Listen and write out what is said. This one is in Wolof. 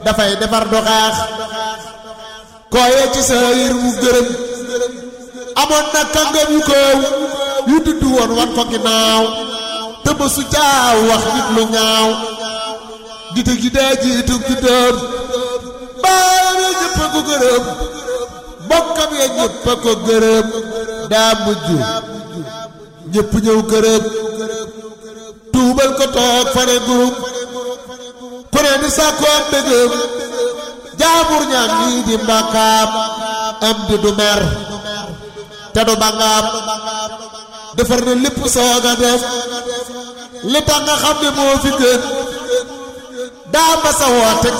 dafay defar du xaax kooyee ci sa yër mu gërëm amoon na kàngam yu koow yu dudd woon wan ko ginnaaw te ba su jaaw wax nit lu ñaaw dite gi daa jiitu gi doom baayam ya ñëpp a ko gërëm mbokkam ya ñëpp a ko gërëm daa mujj ñëpp ñëw gërëm tuubal ko toog fane gurum ku ne di sàkku am dëgëm jaamur ñaam ñii di mbakaam am di du mer te du bangaam defar na lépp soog a def li tax nga xam ne moo fi gën daa ma sa woote